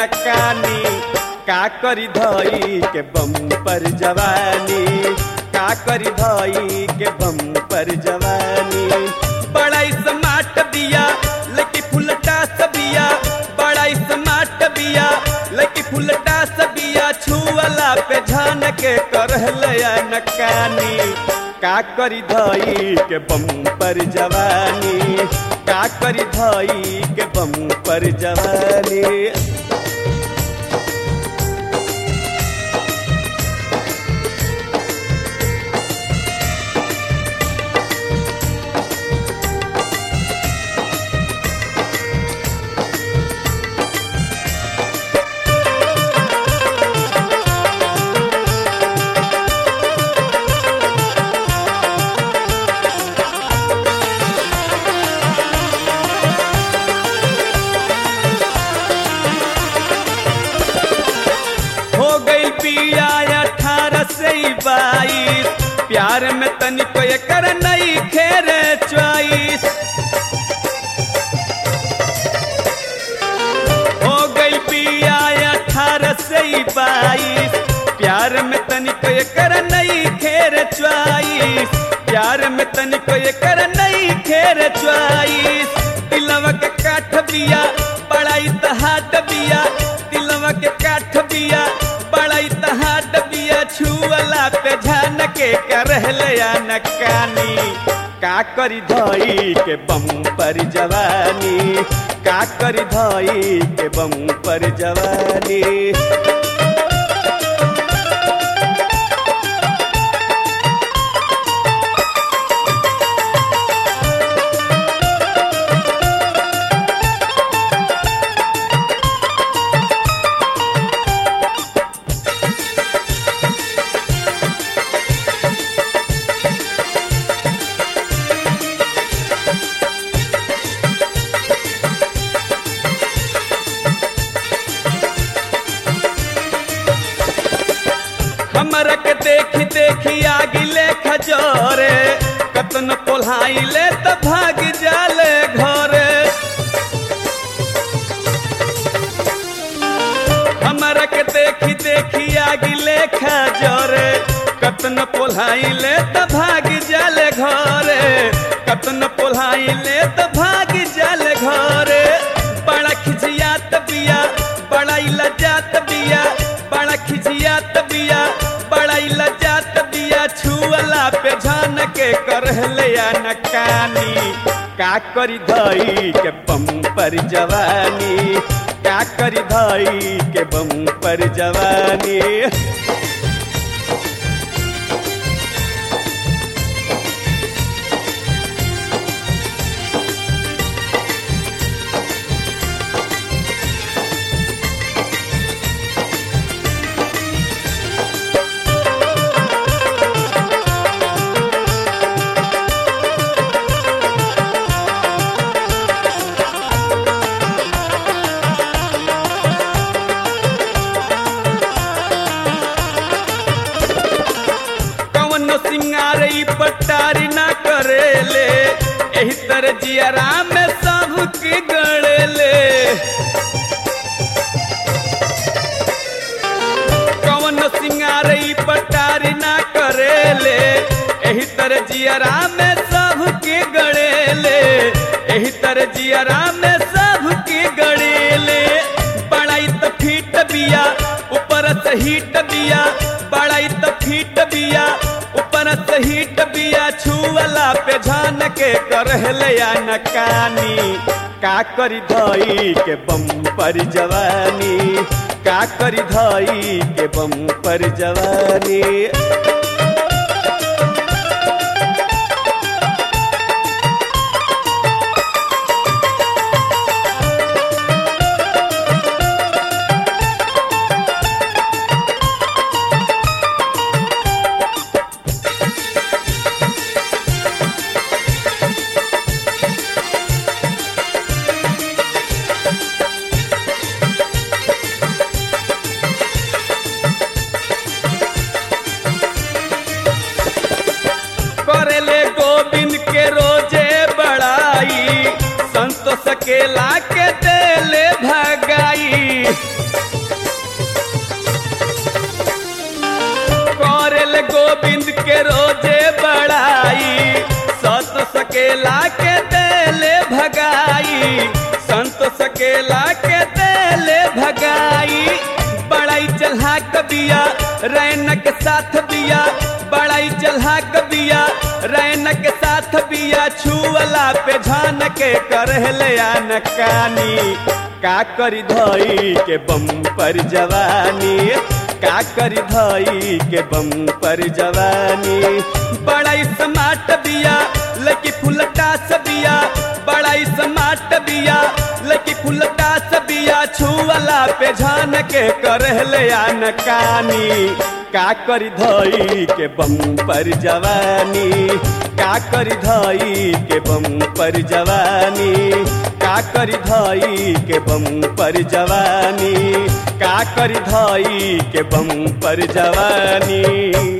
नकानी का करी धई के बम पर जवानी का करी धई के बम पर जवानी बड़ा स्मार्ट बिया लकी फुलटा सबिया बड़ा स्मार्ट बिया लकी फुलटा सबिया छुअला पे झान के करहलया नकानी का करी धई के बम पर जवानी का करी धई के बम पर जवानी हो गई पिया अठारह से बाईस प्यार में तनिको कर नई खेर च्वाइस हो गई पिया अठारह से बाईस प्यार में तनिको कर नई खेर च्वाइस प्यार में तनिको कर नई खेर च्वाइस दिलवा के काठ बिया बड़ा इतहाट बिया दिलवा के काठ बिया बड़ा इतहाट बिया छुअला पे झान के करहलया नकानी का करी धई के बम पर जवानी का करी धई के बम पर जवानी हमरा के देखी देखी आगिले खजोरे कतन पोल्हाइले त भाग जाले घरे हमरा के देखी देखी आगिले खजोरे कतन पोल्हाइले त भाग जाले घरे कतन पोल्हाइले त भाग जाले घरे बड़ा खिजियात बिया बड़ा लजात बिया बड़ा खिजियात बिया बड़ा लजात बिया छुअला पे झान के करहलया नकानी का करी धई के बम पर जवानी का करी धई के बम पर जवानी कवनो सिंगार ई पटारी ना करेले एही तरह जियरा में सब के गड़ेले कवनो सिंगार ई पटारी ना करेले एही तरह जियरा में सब के गड़ेले एही तरह जियरा में सब के गड़ेले बड़ाई त फीट बिया ऊपर से हीट बिया बड़ाई त फीट बिया ऊपर से हीट बिया छुअला पे झान के करहलया नकानी का करी धई के बम पर जवानी का करी धई के बम पर जवानी सकेला के देले भगाई संतोष सकेला के देले भगाई बड़ाई चल्हा कबिया रैन के साथ बिया बड़ाई चल्हा कबिया रैन के साथ बिया छुअला पे झान के करहले नकानी का करी धई के बम पर जवानी का करी धई के बम पर जवानी बड़ाई समाट बिया लकी फुलटा सबिया बड़ाई समाट बिया लकी फुलटा सबिया छुअला पे झान के करहले नकानी का करी धई के बम पर जवानी का करी धई के बम पर जवानी का करी धई के बम पर जवानी का करी धई के बम पर जवानी